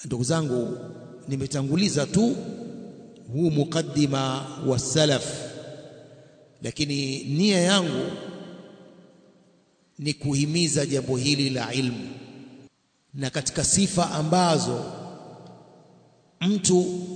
ndugu zangu nimetanguliza tu huu mukaddima wa salaf lakini nia yangu ni kuhimiza jambo hili la ilmu na katika sifa ambazo mtu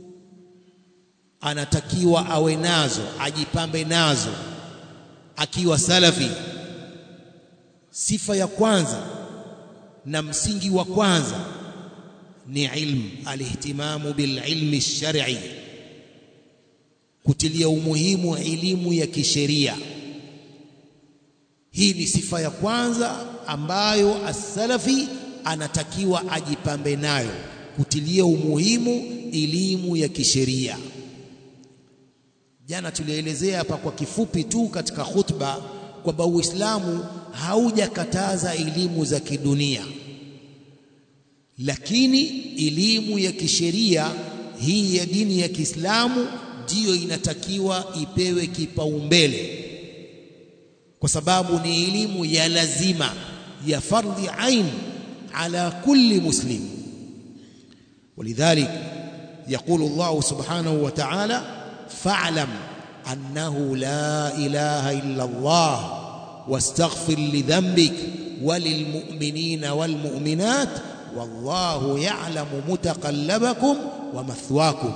anatakiwa awe nazo ajipambe nazo akiwa salafi sifa ya kwanza na msingi wa kwanza ni ilmu alihtimamu bililmi shar'i kutilia umuhimu elimu ya kisheria hii ni sifa ya kwanza ambayo as-salafi anatakiwa ajipambe nayo kutilia umuhimu elimu ya kisheria jana tulielezea hapa kwa kifupi tu katika khutba kwamba Uislamu haujakataza elimu za kidunia lakini elimu ya kisheria hii ya dini ya Kiislamu ndiyo inatakiwa ipewe kipaumbele kwa sababu ni elimu ya lazima ya fardhi ain ala kulli muslim ولذلك يقول الله سبحانه وتعالى فاعلم أنه لا إله إلا الله واستغفر لذنبك وللمؤمنين والمؤمنات والله يعلم متقلبكم ومثواكم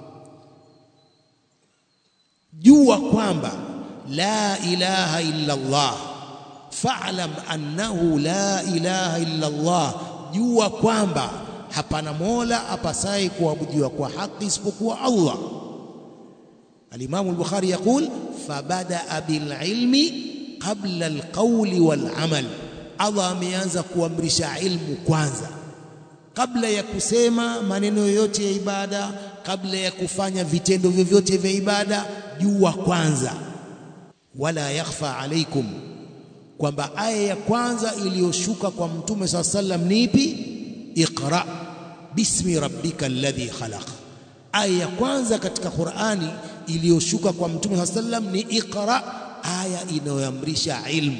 jua kwamba la ilaha illa Allah fa'lam annahu la ilaha illa Allah jua kwamba hapana mola apasaye kuabudiwa kwa haki isipokuwa Allah Al-Imam al-Bukhari yaqul fabada bil ilmi qabla al-qawli wal amal Allah ameanza kuamrisha ilmu kwanza kabla ya kusema maneno yoyote ya ibada kabla ya kufanya vitendo vyovyote vya ibada jua kwanza wala yakhfa alaikum kwamba aya ya kwanza iliyoshuka kwa mtume saa sallam ni ipi iqra bismi rabbika alladhi khalaq aya ya kwanza katika Qur'ani iliyoshuka kwa mtume saa sallam ni iqra aya inayoamrisha ilmu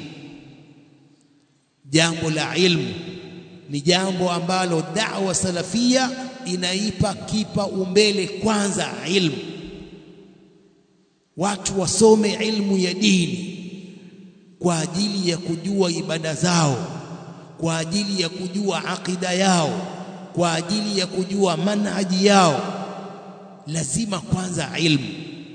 jambo la ilmu ni jambo ambalo da'wa salafia inaipa kipa umbele kwanza ilmu watu wasome ilmu ya dini kwa ajili ya kujua ibada zao kwa ajili ya kujua akida yao kwa ajili ya kujua manhaji yao lazima kwanza ilmu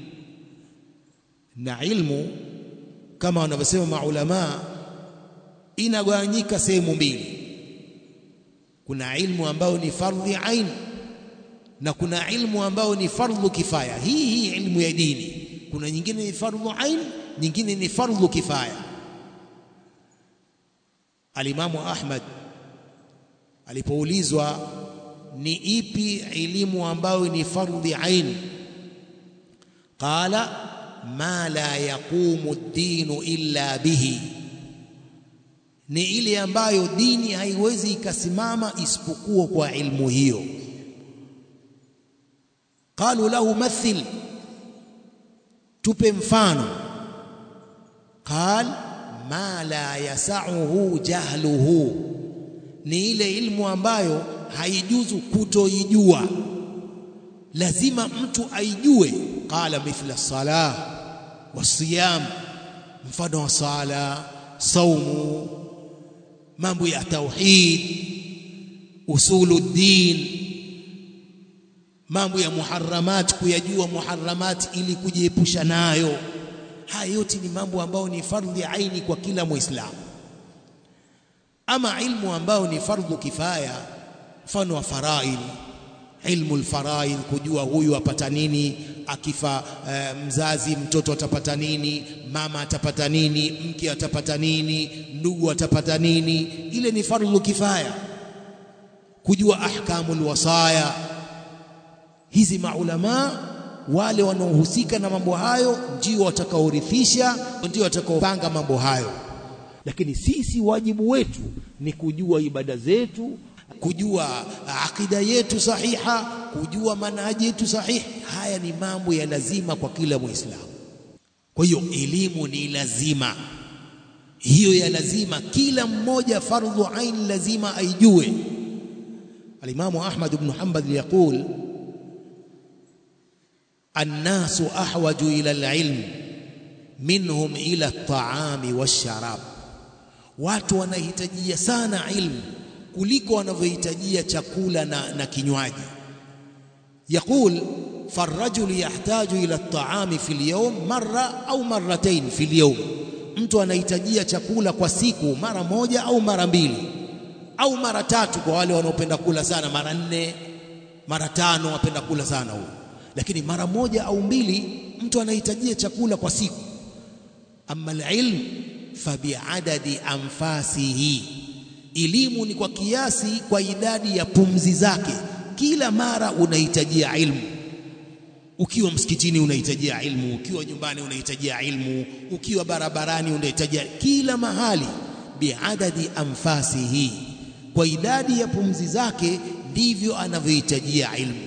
na ilmu kama wanavyosema maulama inagawanyika sehemu mbili kuna ilmu ambayo ni fardhi ain na kuna ilmu ambayo ni fardhu kifaya hii hii ilmu ya dini kuna nyingine ni fardhu ain nyingine ni fardhu kifaya alimamu Ahmad alipoulizwa ni ipi elimu ambayo ni fardhi ain qala ma la yaqumu ad-dinu illa bihi ni ile ambayo dini haiwezi ikasimama isipokuwa kwa ilmu hiyo qalu lahu mathil tupe mfano qal ma la yasauhu jahluhu ni ile ilmu ambayo haijuzu kutoijua lazima mtu aijue qala mithla salah wasiyam mfano wa sala saumu mambo ya tauhid usuluddin mambo ya muharramat kuyajua muharramat ili kujiepusha nayo haya yote ni mambo ambayo ni fardhi aini kwa kila muislamu ama ilmu ambayo ni fardhu kifaya mfano wa faraid ilmu alfaraid kujua huyu apata nini akifa uh, mzazi mtoto atapata nini mama atapata nini mke atapata nini ndugu atapata nini ile ni fardhu kifaya kujua ahkamul wasaya hizi maulama wale wanaohusika na mambo hayo ndio watakaorithisha ndio watakaopanga mambo hayo lakini sisi wajibu wetu ni kujua ibada zetu kujua akida yetu sahiha kujua manhaji yetu sahihi haya ni mambo ya lazima kwa kila muislamu kwa hiyo elimu ni lazima hiyo ya lazima kila mmoja fardhu ain lazima aijue الإمام أحمد بن حنبل يقول الناس أحوج إلى العلم منهم إلى الطعام والشراب watu wanahitajia sana ilmu kuliko wanavyohitajia chakula na, na kinywaji يقول فالرجل يحتاج إلى الطعام في اليوم مرة أو مرتين في اليوم mtu anahitajia chakula kwa siku mara moja au mara mbili au mara tatu kwa wale wanaopenda kula sana mara nne mara tano wapenda kula sana huo lakini mara moja au mbili mtu anahitajia chakula kwa siku amma alilm fabiadadi anfasihi elimu ni kwa kiasi kwa idadi ya pumzi zake kila mara unahitajia ilmu ukiwa msikitini unahitajia ilmu ukiwa nyumbani unahitajia ilmu ukiwa barabarani unahitajia kila mahali biadadi anfasihi kwa idadi ya pumzi zake ndivyo anavyohitajia ilmu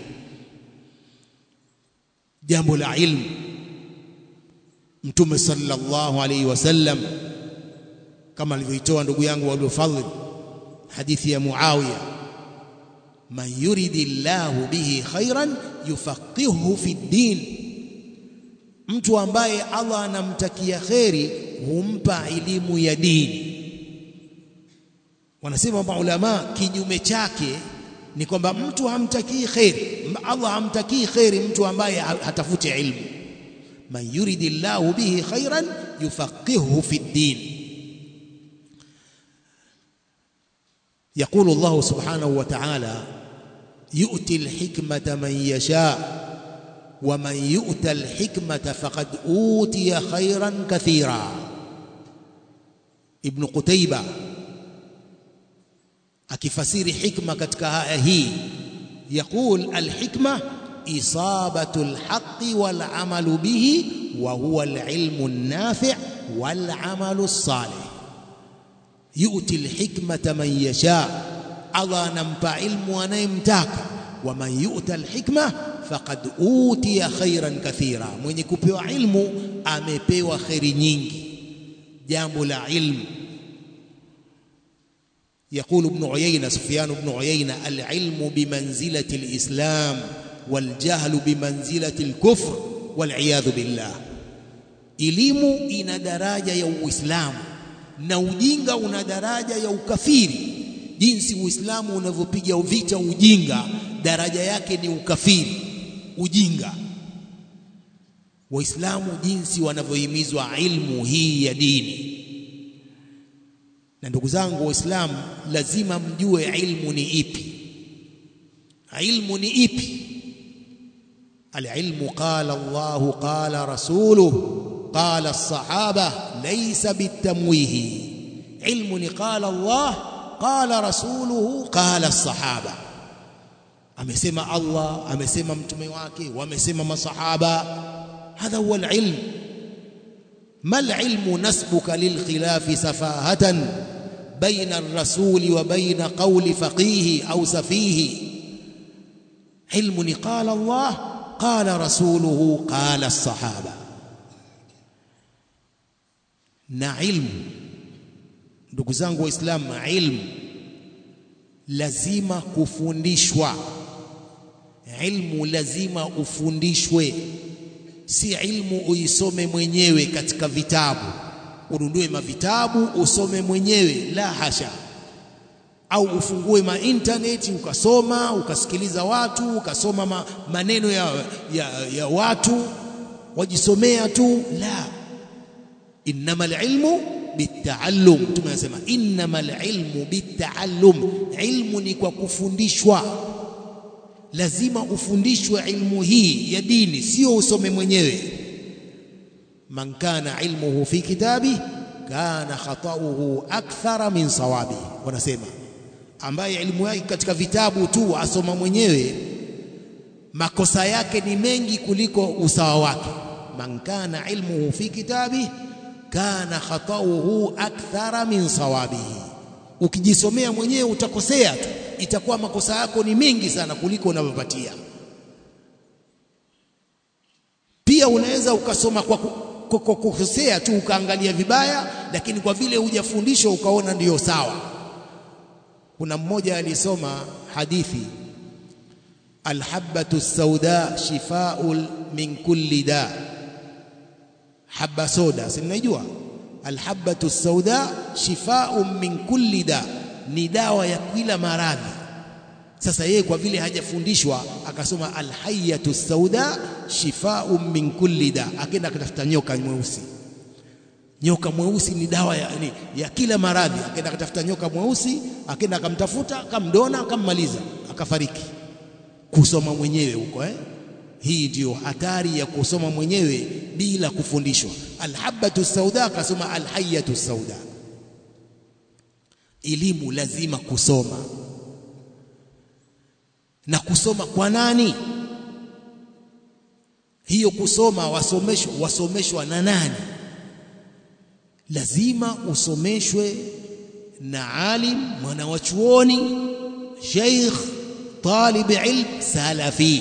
jambo la ilmu mtume sallallahu alaihi wasallam kama alivyoitoa ndugu yangu wa fadhil hadithi ya Muawiya man yuridi llahu bihi khairan yufaqihuhu fi din mtu ambaye Allah anamtakia kheri humpa elimu ya dini wanasema maulama kinyume chake ni kwamba mtu hamtakii kheri Allah hamtakii kheri mtu ambaye hatafuti ilmu man yuridi llahu bihi khairan yufaqihuhu fi din يقول الله سبحانه وتعالى يؤتي الحكمة من يشاء ومن يؤت الحكمة فقد أوتي خيرا كثيرا ابن قتيبة akifasiri hikma katika aya hii yaqul alhikma isabatu alhaqi walamalu bihi wa huwa alilmu an-nafi' walamalu as-salih yu'ti alhikmata man yasha Allah anampa ilmu anayemtaka wa man yu'ta alhikma faqad utiya khairan kathira mwenye kupewa ilmu amepewa khairi nyingi jambo la ilmu يقول ابن عيينة سفيان بن عيينة العلم بمنزلة الإسلام والجهل بمنزلة الكفر والعياذ بالله elimu ina daraja ya uislamu na ujinga una daraja ya ukafiri jinsi uislamu unavyopiga vita ujinga daraja yake ni ukafiri ujinga waislamu jinsi wanavyohimizwa ilmu hii ya dini na ndugu zangu waislamu lazima mjue ilmu ni ipi ilmu ni ipi العلم قال الله قال رسوله قال الصحابة ليس بالتمويه علم قال الله قال رسوله قال الصحابة amesema Allah amesema mtume wake wamesema masahaba hadha huwa alilm ما العلم نسبك للخلاف سفاهة بين الرسول وبين قول فقيه أو سفيه علم قال الله قال رسوله قال الصحابة na ilmu ndugu zangu waislamu ilmu lazima kufundishwa ilmu lazima ufundishwe si ilmu uisome mwenyewe katika vitabu ununue mavitabu usome mwenyewe la hasha au ufungue ma internet ukasoma ukasikiliza watu ukasoma ma, maneno ya, ya, ya watu wajisomea tu la innamal ilmu bitaallum mtume anasema innamal ilmu bitaallum ilmu ni kwa kufundishwa lazima ufundishwe ilmu hii ya dini sio usome mwenyewe man kana ilmuhu fi kitabi kana khatauhu akthara min sawabi wanasema ambaye elimu yake katika vitabu tu asoma mwenyewe makosa yake ni mengi kuliko usawa wake man kana ilmuhu fi kitabi kana khatauhu akthara min sawabihi ukijisomea mwenyewe utakosea tu itakuwa makosa yako ni mengi sana kuliko unavyopatia pia unaweza ukasoma kwa kukosea tu ukaangalia vibaya lakini kwa vile hujafundishwa ukaona ndiyo sawa kuna mmoja alisoma hadithi alhabatu sauda shifaul min kulli da haba soda si mnaijua alhabatu sauda shifaun min kulli da ni dawa ya kila maradhi sasa yeye kwa vile hajafundishwa akasoma alhayatu sauda shifaun min kulli da akaenda akatafuta nyoka mweusi nyoka mweusi ni dawa ya, ni, ya kila maradhi akaenda akatafuta nyoka mweusi akaenda akamtafuta akamdona akammaliza akafariki kusoma mwenyewe huko eh hii ndiyo hatari ya kusoma mwenyewe bila kufundishwa alhabatu sauda akasoma alhayatu sauda elimu lazima kusoma na kusoma kwa nani hiyo kusoma wasomeshwa wasomeshwa na nani lazima usomeshwe na alim mwana wa chuoni sheikh talib ilm salafi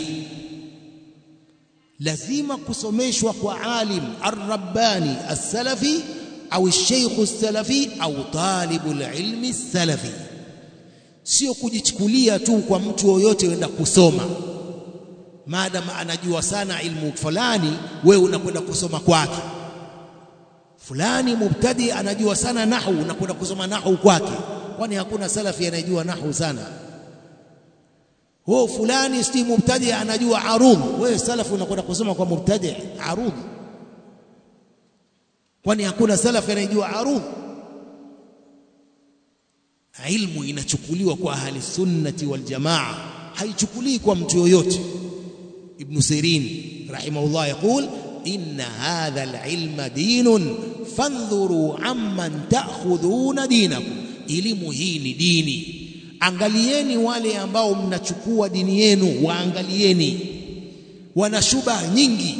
lazima kusomeshwa kwa alim arrabbani as-salafi au sheikh as-salafi au talibul ilmi as-salafi sio kujichukulia tu kwa mtu yoyote wenda kusoma maadamu anajua sana ilmu fulani wewe unakwenda kusoma kwake fulani mubtadi anajua sana nahwu unakwenda kusoma nahwu kwake kwani hakuna salafi anayejua nahwu sana huo fulani si mubtadi anajua arudh wewe salafu unakwenda kusoma kwa mubtadi arudh kwani hakuna salafi anayejua arudh ilmu inachukuliwa kwa ahli sunnati wal jamaa haichukulii kwa mtu yoyote ibn sirin rahimahullah yaqul inna hadha alilma dinun fandhuru amman ta'khudhuna dinakum elimu hii ni dini angalieni wale ambao mnachukua dini yenu waangalieni wana shuba nyingi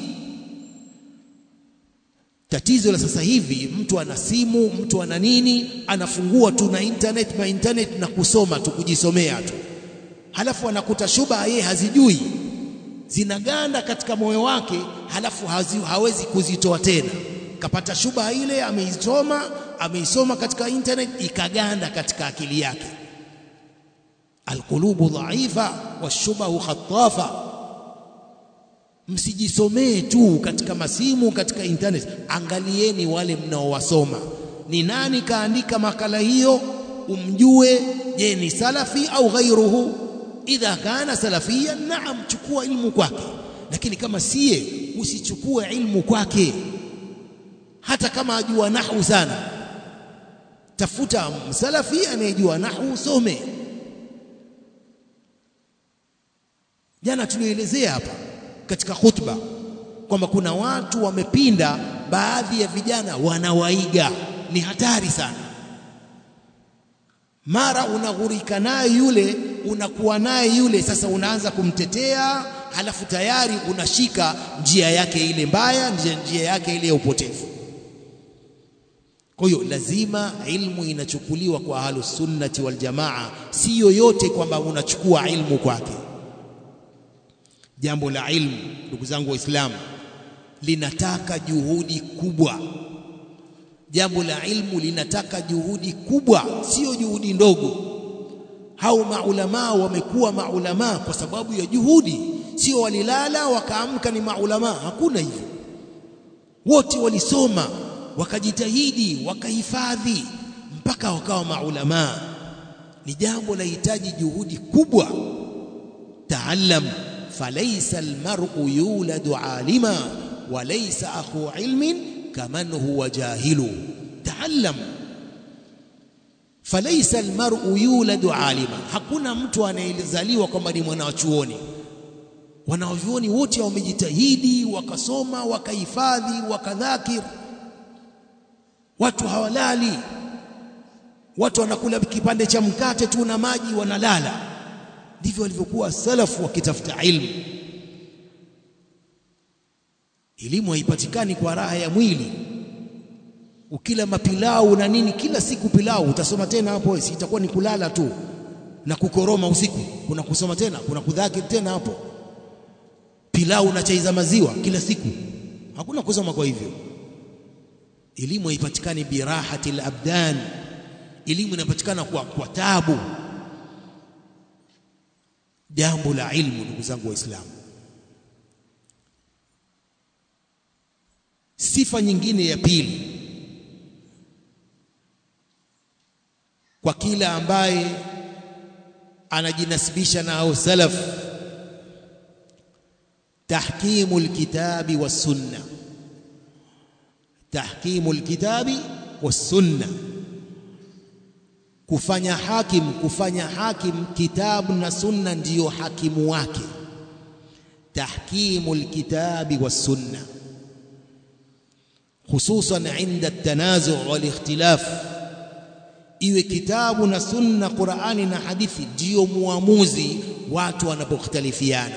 tatizo la sasa hivi mtu ana simu mtu ana nini anafungua tu na internet ma internet na kusoma tu kujisomea tu halafu anakuta shuba yeye hazijui zinaganda katika moyo wake halafu hazi, hawezi kuzitoa tena kapata shuba ile ameisoma ameisoma katika internet ikaganda katika akili yake alqulubu dhaifa washubahu khatafa msijisomee tu katika masimu katika internet angalieni wale mnaowasoma ni nani kaandika makala hiyo umjue je ni salafi au ghairuhu idha kana salafia naam chukua ilmu kwake lakini kama siye usichukue ilmu kwake hata kama ajua nahwu sana tafuta msalafi anayejua nahwu some jana tulielezea hapa katika khutba kwamba kuna watu wamepinda baadhi ya vijana wanawaiga ni hatari sana mara unaghurika naye yule unakuwa naye yule sasa unaanza kumtetea halafu tayari unashika njia yake ile mbaya njia yake ile ya upotevu kwa hiyo lazima ilmu inachukuliwa kwa ahlus sunnati wal jamaa si yoyote kwamba unachukua ilmu kwake jambo la ilmu ndugu zangu waislamu linataka juhudi kubwa jambo la ilmu linataka juhudi kubwa sio juhudi ndogo hao maulamaa wamekuwa maulamaa kwa sababu ya juhudi sio walilala wakaamka ni maulamaa hakuna hivyo wote walisoma wakajitahidi wakahifadhi mpaka wakawa maulamaa ni jambo lahitaji juhudi kubwa taallam فليس المرء يولد عالما وليس أخو علم كمن هو جاهل تعلم فليس المرء يولد عالما hakuna mtu anayezaliwa kwamba ni mwanachuoni wanachuoni wote wamejitahidi wakasoma wakahifadhi wakadhakir watu hawalali watu wanakula kipande cha mkate tu na maji wanalala ndivyo walivyokuwa salafu wakitafuta ilmu elimu haipatikani kwa raha ya mwili ukila mapilau na nini kila siku pilau utasoma tena hapo si itakuwa ni kulala tu na kukoroma usiku kuna kusoma tena kuna kudhakiri tena hapo pilau na chai za maziwa kila siku hakuna kusoma kwa hivyo elimu haipatikani birahatil abdan elimu inapatikana kwa, kwa tabu jambo la ilmu ndugu zangu waislamu sifa nyingine ya pili kwa kila ambaye anajinasibisha na hao salaf tahkimu alkitabi wassunna tahkimu alkitabi wassunna kufanya hakim kufanya hakim kitabu na sunna ndiyo hakimu wake tahkimu alkitabi wassunna hususan inda tanazu wal ikhtilaf iwe kitabu na sunna Qur'ani na hadithi ndiyo muamuzi watu wanapokhtalifiana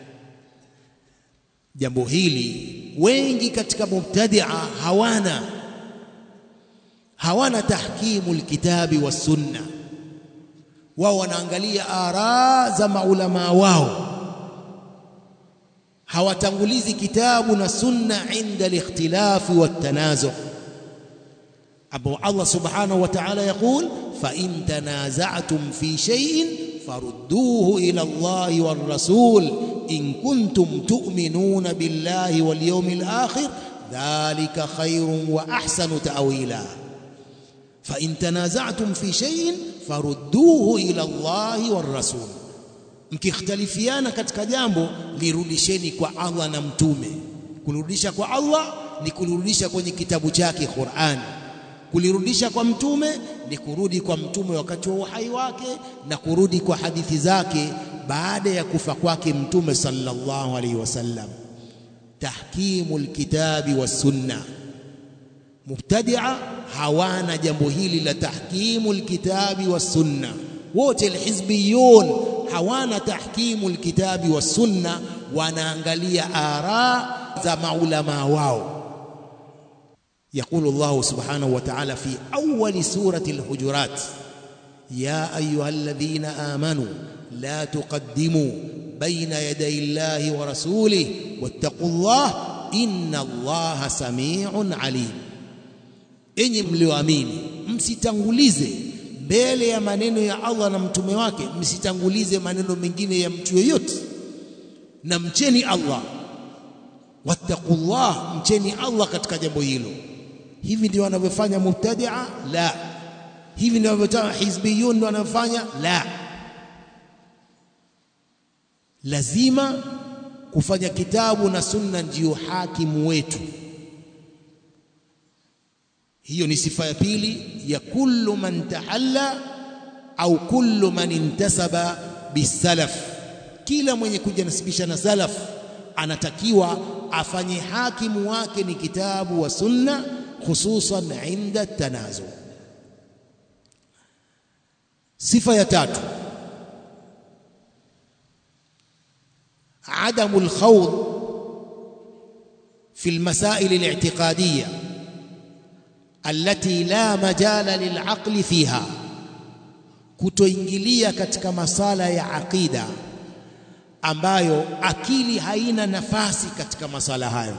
jambo hili wengi katika mubtadia hawana hawana tahkimu alkitabi was sunna wao wanaangalia ara za maulama wao hawatangulizi kitabu na sunna inda alikhtilafi والتنازع أبو الله سبحانه وتعالى يقول فإن تنازعتم في شيء فردوه إلى الله والرسول إن كنتم تؤمنون بالله واليوم الآخر ذلك خير وأحسن تأويلا فإن تنازعتم في شيء فرudduhu ila Allahi war rasul, mkikhtalifiana katika jambo lirudisheni kwa Allah na mtume. Kulirudisha kwa Allah ni kulirudisha kwenye kitabu chake Qur'ani, kulirudisha kwa mtume ni kurudi kwa mtume wakati wa uhai wake na kurudi kwa hadithi zake baada ya kufa kwake mtume sallallahu alaihi wasallam. Tahkimu lkitabi wassunna mubtadia hawana jambo hili la tahkimu lkitabi wassunna. Wote alhizbiyun hawana tahkimu lkitabi wassunna, wanaangalia ara za maulama wao. Yaqulu Allahu subhanahu wa ta'ala fi awwali surati al-Hujurat, ya ayuha alladhina amanu la tuqaddimu baina yaday Allahi wa rasulihi wattaqullah inna Allaha samiun alim Enyi mlioamini, msitangulize mbele ya maneno ya Allah na mtume wake, msitangulize maneno mengine ya mtu yoyote, na mcheni Allah. Wattaqullah, mcheni Allah katika jambo hilo. Hivi ndio wanavyofanya mubtadia? La. Hivi ndio wanavyofanya hizbiyun? Ndio wanavyofanya? La. Lazima kufanya kitabu na sunna ndiyo hakimu wetu. Hiyo ni sifa ya pili ya kullu man tahalla au kullu man intasaba bisalaf. Kila mwenye kujinasibisha na salaf anatakiwa afanye hakimu wake ni kitabu wa sunna, hususan inda tanazu. Sifa ya tatu, adamu alkhawd fi almasail ali'tiqadiyya allati la majala lilaqli fiha, kutoingilia katika masala ya aqida ambayo akili haina nafasi katika masala hayo.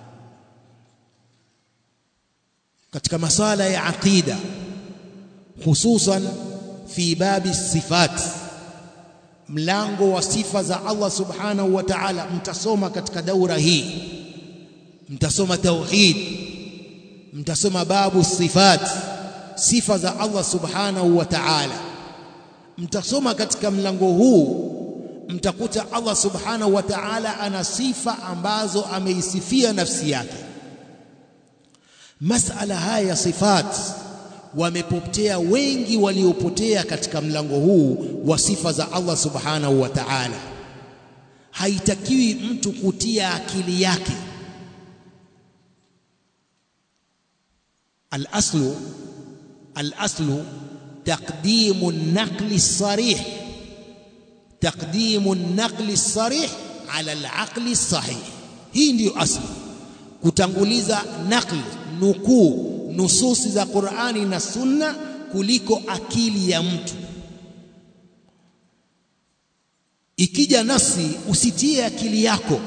Katika masala ya aqida, hususan fi babi sifat, mlango wa sifa za Allah subhanahu wa ta'ala. Mtasoma katika daura hii, mtasoma tauhid mtasoma babu sifat, sifa za Allah subhanahu wa ta'ala. Mtasoma katika mlango huu, mtakuta Allah subhanahu wa ta'ala ana sifa ambazo ameisifia nafsi yake. Masala haya ya sifat, wamepotea wengi waliopotea katika mlango huu wa sifa za Allah subhanahu wa ta'ala. Haitakiwi mtu kutia akili yake الأصل الأصل تقديم النقل الصريح تقديم النقل الصريح على العقل الصحيح hii ndiyo asli kutanguliza naqli nukuu nususi za Qur'ani na Sunna kuliko akili ya mtu. Ikija nasi usitie akili yako,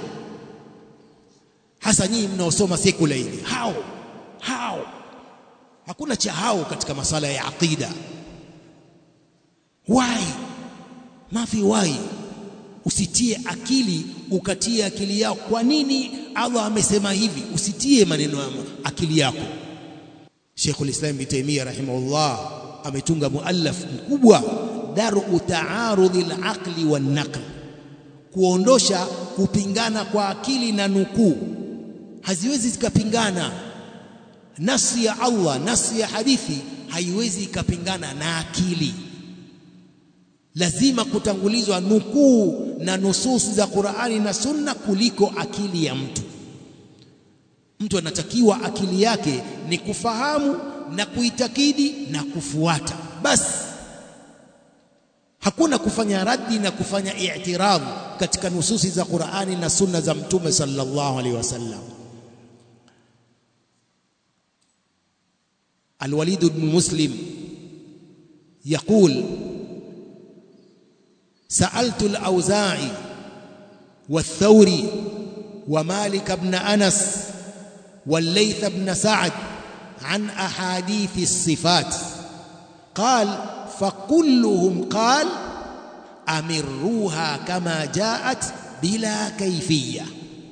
hasa nyinyi mnaosoma sekula hivi. Hao hao hakuna cha hao katika masala ya aqida. Why? mafi why? usitie akili ukatie akili yako kwa nini Allah amesema hivi usitie maneno ya akili yako Sheikhul Islam Ibn Taymiyyah rahimahullah ametunga muallaf mkubwa daru taarudhi al-aqli wan-naql kuondosha kupingana kwa akili na nukuu haziwezi zikapingana nasi ya Allah nasi ya hadithi haiwezi ikapingana na akili lazima kutangulizwa nukuu na nususi za Qur'ani na Sunna kuliko akili ya mtu mtu anatakiwa akili yake ni kufahamu na kuitakidi na kufuata basi hakuna kufanya raddi na kufanya i'tiradh katika nususi za Qur'ani na Sunna za Mtume sallallahu alaihi wasallam الوليد بن مسلم يقول سألت الأوزاعي والثوري ومالك بن أنس والليث بن سعد عن أحاديث الصفات قال فكلهم قال أمروها كما جاءت بلا كيفية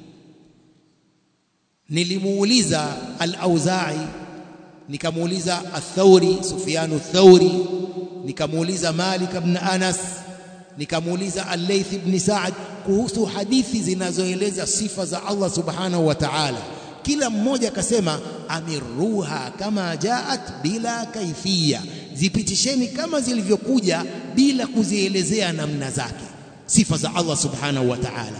nilimuuliza al-Auza'i nikamuuliza Athauri Sufyanu Thauri nikamuuliza Malik ibn Anas nikamuuliza Al-Layth ibn Sa'd kuhusu hadithi zinazoeleza sifa za Allah subhanahu wa ta'ala kila mmoja akasema amiruha kama jaat bila kaifia zipitisheni kama zilivyokuja bila kuzielezea namna zake sifa za Allah subhanahu wa ta'ala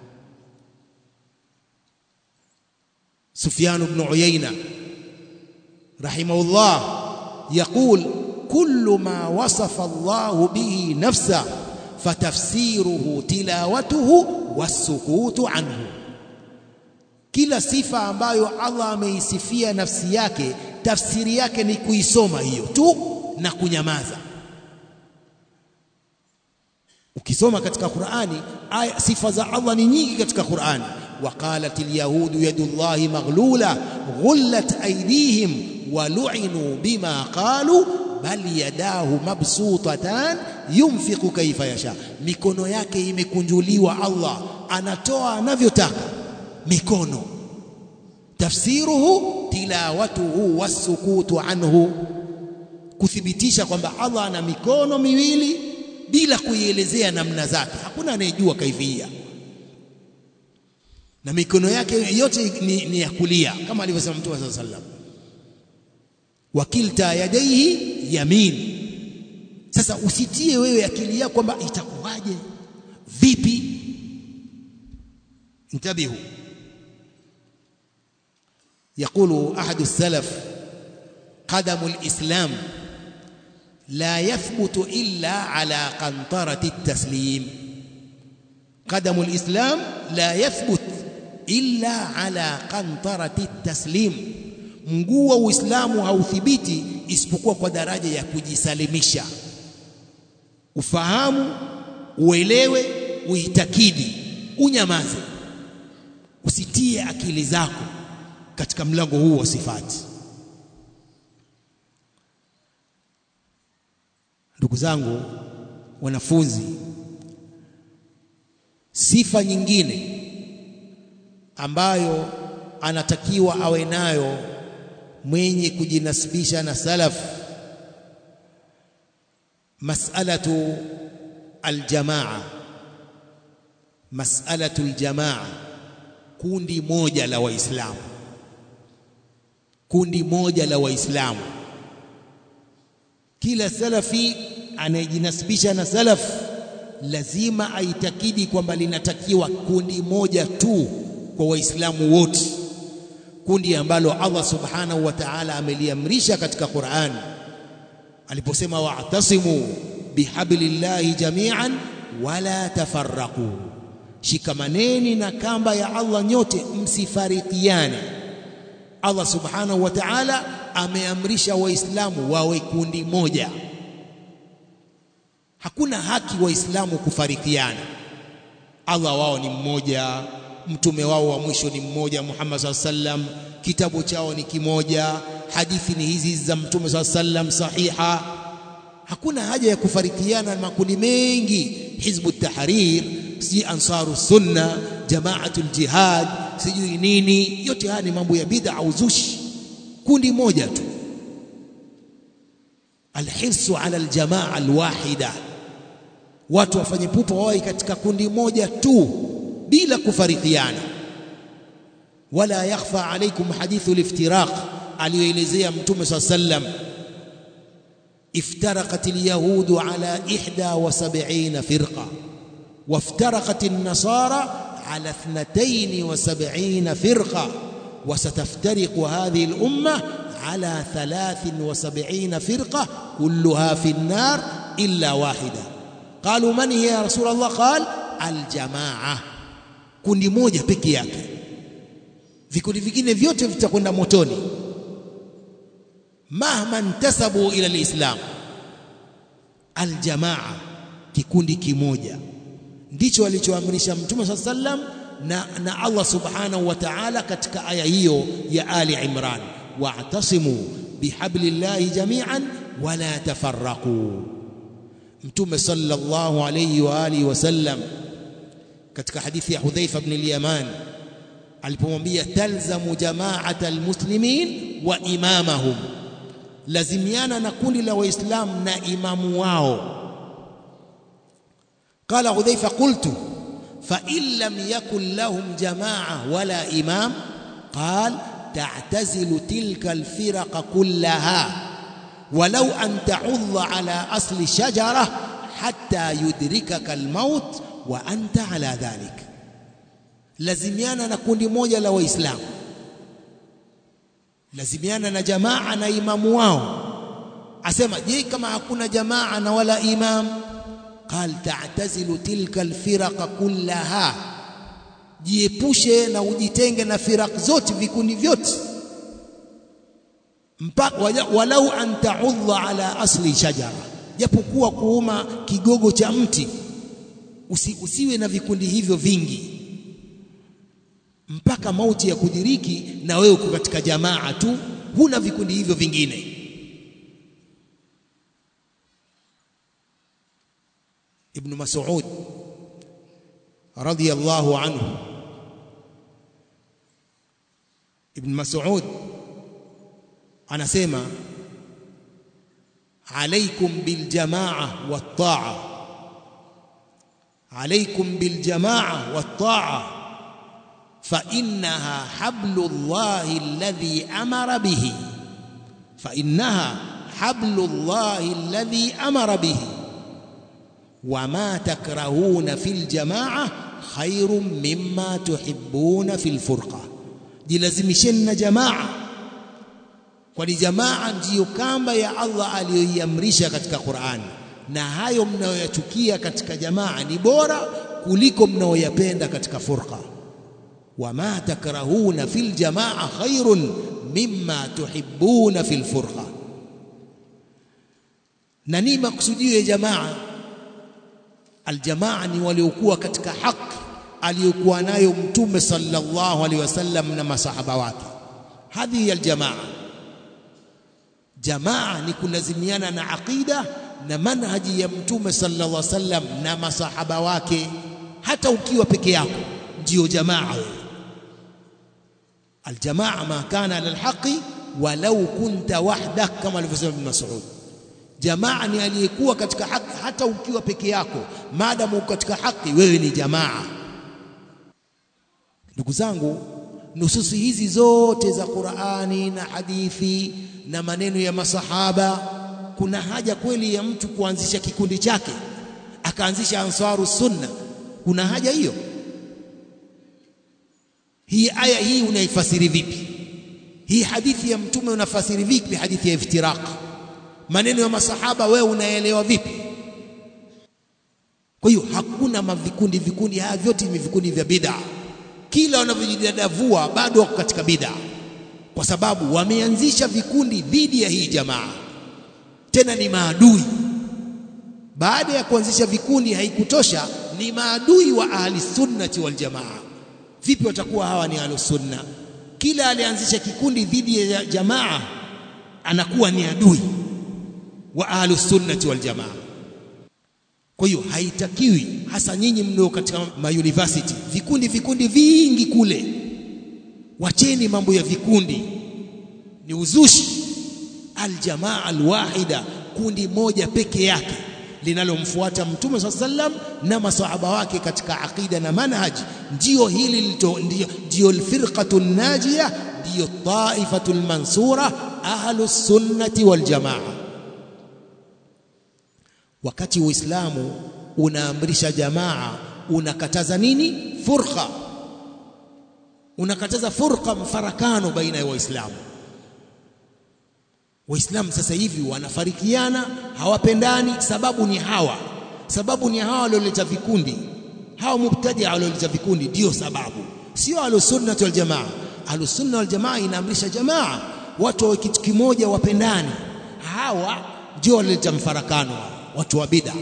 Sufyan ibn Uyayna رحمه الله يقول كل ما وصف الله به نفسه فتفسيره تلاوته والسكوت عنه kila sifa ambayo Allah ameisifia nafsi yake tafsiri yake ni kuisoma hiyo tu na kunyamaza ukisoma katika Qur'ani aya sifa za Allah ni nyingi katika Qur'ani وقالت اليهود يد الله مغلولة غلت أيديهم ولعنوا بما قالوا بل يداه مبسوطتان ينفق كيف يشاء mikono yake imekunjuliwa Allah anatoa anavyotaka mikono tafsiruhu tilawatuhu wasukutu anhu kuthibitisha kwamba Allah ana mikono miwili bila kuielezea namna zake hakuna anayejua kaifia na mikono yake yote ni, ni ya kulia kama alivyosema Mtume صلى الله عليه وسلم wakilta yadaihi yamin sasa usitie wewe akili yako kwamba itakuwaje vipi انتبهوا يقول أحد السلف قدم الإسلام لا يثبت إلا على قنطرة التسليم قدم الإسلام لا يثبت إلا على قنطرة التسليم mguu wa Uislamu hauthibiti isipokuwa kwa daraja ya kujisalimisha ufahamu uelewe uitakidi unyamaze usitie akili zako katika mlango huu wa sifati ndugu zangu wanafunzi sifa nyingine ambayo anatakiwa awe nayo mwenye kujinasibisha na salaf mas'alatu aljamaa mas'alatu aljamaa kundi moja la waislamu kundi moja la waislamu kila salafi anayejinasibisha na salaf lazima aitakidi kwamba linatakiwa kundi moja tu kwa waislamu wote kundi ambalo Allah subhanahu wa ta'ala ameliamrisha katika Qur'an aliposema wa'tasimu bihablillahi jami'an wala tafarraqu shikamaneni na kamba ya Allah nyote msifarikiane Allah subhanahu wa ta'ala ameamrisha waislamu wawe kundi moja hakuna haki waislamu kufarikiana Allah wao ni mmoja mtume wao wa mwisho ni mmoja Muhammad sallam kitabu chao ni kimoja hadithi ni hizi za mtume sallam sahiha hakuna haja ya kufarikiana na makundi mengi hizbu tahrir sijui ansaru sunna jamaatul jihad sijui nini yote haya ni mambo ya bid'a uzushi kundi moja tu alhirsu ala aljamaa alwahida watu wafanye pupa wawe katika kundi moja tu bila kufarikiana wala yakhfa alaikum hadithu liftiraq aliyoelezea mtume saa sallam افترقت اليهود على إحدى وسبعين فرقة وافترقت النصارى على اثنتين وسبعين فرقة وستفترق هذه الأمة على ثلاث وسبعين فرقة كلها في النار إلا واحدة قالوا من هي يا رسول الله قال الجماعة kundi moja peke yake vikundi vingine vyote vitakwenda motoni mahma intasabu ila alislam aljamaa kikundi kimoja ndicho alichoamrisha mtume saa sallam na, na Allah subhanahu wa ta'ala katika aya hiyo ya Ali Imran wa'tasimu bihablillahi jami'an wala tafarraqu mtume sallallahu alayhi wa alihi wasallam katika hadithi ya Hudhaifa ibn al-Yaman alipomwambia talzamu jama'ata almuslimin wa imamahum lazimiana na kundi la waislamu na imamu wao قال حذيفة قلت فإن لم يكن لهم جماعة ولا إمام قال تعتزل تلك الفرق كلها ولو أن تعض على أصل شجرة حتى يدركك الموت وأنت على ذلك lazimiana na kundi moja la waislamu lazimiana na jamaa na imamu wao asema je kama hakuna jamaa na wala imam qal ta'tazilu tilka alfiraq kullaha jiepushe na ujitenge na firaq zote vikundi vyote mpaka walau an ta'udha ala asli shajara japokuwa kuuma kigogo cha mti Usi, usiwe na vikundi hivyo vingi mpaka mauti ya kudiriki na wewe uko katika jamaa tu huna vikundi hivyo vingine Ibn Mas'ud radiyallahu anhu Ibn Mas'ud anasema alaikum bil jamaa wat ta'a alaikum bil jamaa wat ta'a فإنها حبل الله الذي أمر به فإنها حبل الله الذي أمر به وما تكرهون في الجماعة خير مما تحبون في الفرقة jilazimisheni jamaa kwani jamaa ndiyo kamba ya Allah aliyoiamrisha katika Qur'ani na hayo mnayoyachukia katika jamaa ni bora kuliko mnayoyapenda katika furqa وما تكرهون في الجماعة خير مما تحبون في الفرقة na ni makusudio ya jamaa aljamaa ni waliokuwa katika haki aliyokuwa nayo mtume sallallahu alaihi wasallam na masahaba wake hadhi ya aljamaa jamaa ni kulazimiana na aqida na manhaji ya mtume sallallahu alaihi wasallam na masahaba wake hata ukiwa peke yako ndio jamaa wewe الجماعة ما كان على الحق ولو كنت وحدك كما alivyosema Ibn Mas'ud jamaa ni aliyekuwa katika haki hata ukiwa peke yako maadamu uko katika haki wewe ni jamaa ndugu zangu nususi hizi zote za Qur'ani na hadithi na maneno ya masahaba kuna haja kweli ya mtu kuanzisha kikundi chake akaanzisha ansaru sunna kuna haja hiyo hii aya hii unaifasiri vipi hii hadithi ya mtume unafasiri vipi hadithi ya iftiraq maneno ya masahaba wewe unaelewa vipi kwa hiyo hakuna mavikundi vikundi haya vyote ni vikundi vya bid'a kila wanavyojidadavua bado wako katika bid'a kwa sababu wameanzisha vikundi dhidi ya hii jamaa tena ni maadui baada ya kuanzisha vikundi haikutosha ni maadui wa ahli sunnati wal jamaa vipi watakuwa hawa ni ahli sunna kila alianzisha kikundi dhidi ya jamaa anakuwa ni adui wa ahli sunnati wal jamaa Kwa hiyo haitakiwi, hasa nyinyi mlio katika ma university, vikundi vikundi vingi kule, wacheni mambo ya vikundi, ni uzushi. Aljamaa alwahida, kundi moja peke yake linalomfuata Mtume swalla sallam na masahaba wake katika aqida na manhaj, ndio hili lito, ndio, ndio alfirqatu najia, ndio taifatu lmansura ahlu sunnati wal jamaa. Wakati Uislamu unaamrisha jamaa, unakataza nini? Furqa, unakataza furqa, mfarakano baina ya Waislamu. Waislamu sasa hivi wanafarikiana, hawapendani. Sababu ni hawa, sababu ni hawa walioleta vikundi, hawa mubtadia walioleta vikundi, ndio sababu, sio ahlusunna wal jamaa. Ahlusunna wal jamaa inaamrisha jamaa, watu wa kitu kimoja, wapendani. Hawa ndio walioleta mfarakano, watu wa bid'a.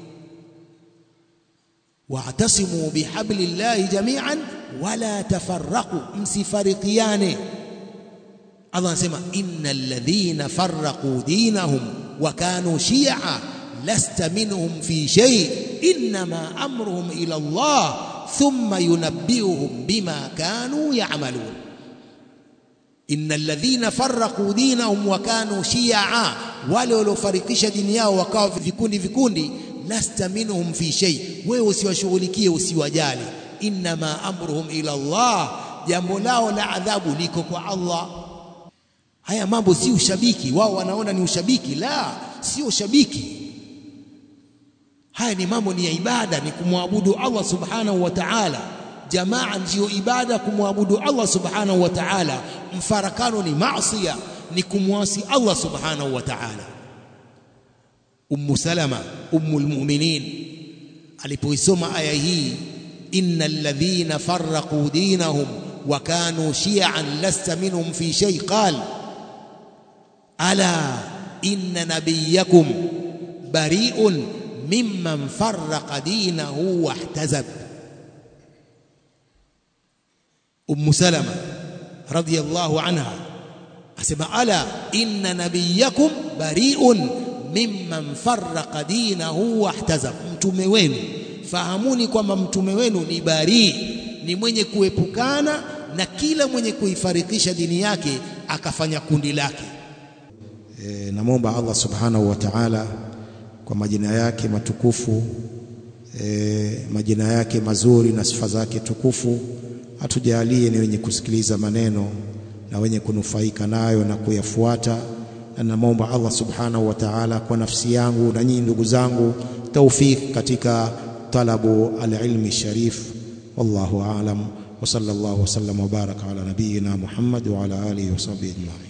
Wa'tasimu bihablillahi jami'an wala tafarraqu, msifarikiane. Allah anasema innal ladhina farraqu dinahum wa kanu shi'a lasta minhum fi shay innama amruhum ila Allah thumma yunabbi'uhum bima kanu ya'malun. Innal ladhina farraqu dinahum wa kanu shi'a, wale waliofarikisha dini yao wakawa vikundi vikundi, lasta minhum fi shay, wewe usiwashughulikie, usiwajali. Innama amruhum ila Allah, jambo lao la adhabu liko kwa Allah. Haya mambo si ushabiki. Wao wanaona ni ushabiki. La, sio ushabiki. Haya ni mambo ni ya ibada, ni kumwabudu Allah subhanahu wa ta'ala. Jamaa ndiyo ibada, kumwabudu Allah subhanahu wa ta'ala. Mfarakano ni maasiya, ni kumwasi Allah subhanahu wa ta'ala. Ummu Salama ummul mu'minin alipoisoma aya hii, innal ladhina farraqu dinahum wa kanu shi'an lasta minhum fi shay qala ala inna nabiyakum bari'un mimman farraqa dinahu wahtazab. Ummu Salama radhiyallahu anha asema ala inna nabiyakum bari'un mimman farraqa dinahu wahtazab, mtume wenu fahamuni kwamba mtume wenu ni barii, ni mwenye kuepukana na kila mwenye kuifarikisha dini yake akafanya kundi lake. E, namwomba Allah subhanahu wa ta'ala kwa majina yake matukufu e, majina yake mazuri na sifa zake tukufu atujalie ni wenye kusikiliza maneno na wenye kunufaika nayo na kuyafuata, na namwomba Allah subhanahu wa ta'ala kwa nafsi yangu na nyinyi ndugu zangu taufik katika talabu alilmi sharif. Wallahu a'lam wa sallallahu wa sallam wa baraka ala nabiyyina Muhammad wa ala alihi wa sahbihi ajma'in.